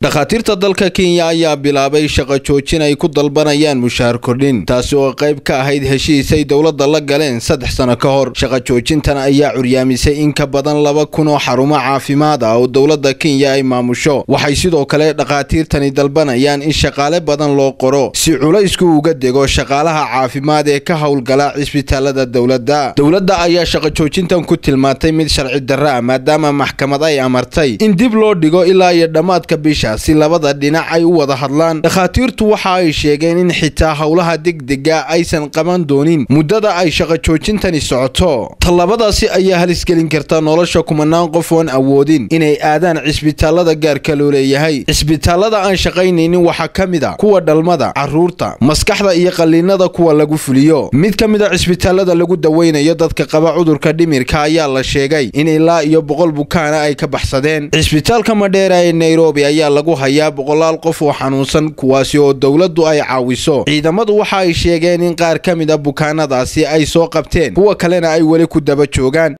dhakhaatiirta dalka kenya ayaa bilaabay shaqo joojin ay ku dalbanayaan mushaar kordhin taasi oo qayb ka ahayd heshiisay dowladda la galeen saddex sano ka hor shaqo joojintan ayaa curyaamisay in ka badan laba kun oo xarumo caafimaad ah oo dowladda kenya ay maamusho waxay sidoo kale dhakhaatiirtani dalbanayaan in shaqaale badan loo qoro si culaysku uga dego shaqaalaha caafimaad ee ka howlgala cisbitaalada dowladda dowladda ayaa shaqo joojintan ku tilmaantay mid sharci darro ah maadaama maxkamad ay amartay in dib loo dhigo ilaa iyo dhammaadka bisha si labada dhinac ay u wada hadlaan dhakhaatiirtu waxa ay sheegeen in xitaa howlaha degdega aysan qaban doonin muddada ay shaqo joojintani socoto tallabadaasi ayaa halisgelin karta nolosha kumanaan qof oon awoodin inay aadaan cisbitaalada gaarka loo leeyahay cisbitaalada aan shaqaynaynin waxaa ka mid a kuwa dhalmada carruurta maskaxda iyo qalliinada kuwa lagu fuliyo mid ka mid a cisbitaalada lagu daweynayo dadka qaba cudurka dhimirka ayaa la sheegay in ilaa iyo boqol bukaana ay ka baxsadeen cisbitaalka madheera ee nairobi ayaa lagu hayaa boqolaal qof oo xanuunsan kuwaasi oo dowladdu ay caawiso ciidamadu waxa ay sheegeen in qaar ka mid a bukaanadaasi ay soo qabteen kuwa kalena ay weli ku daba joogaan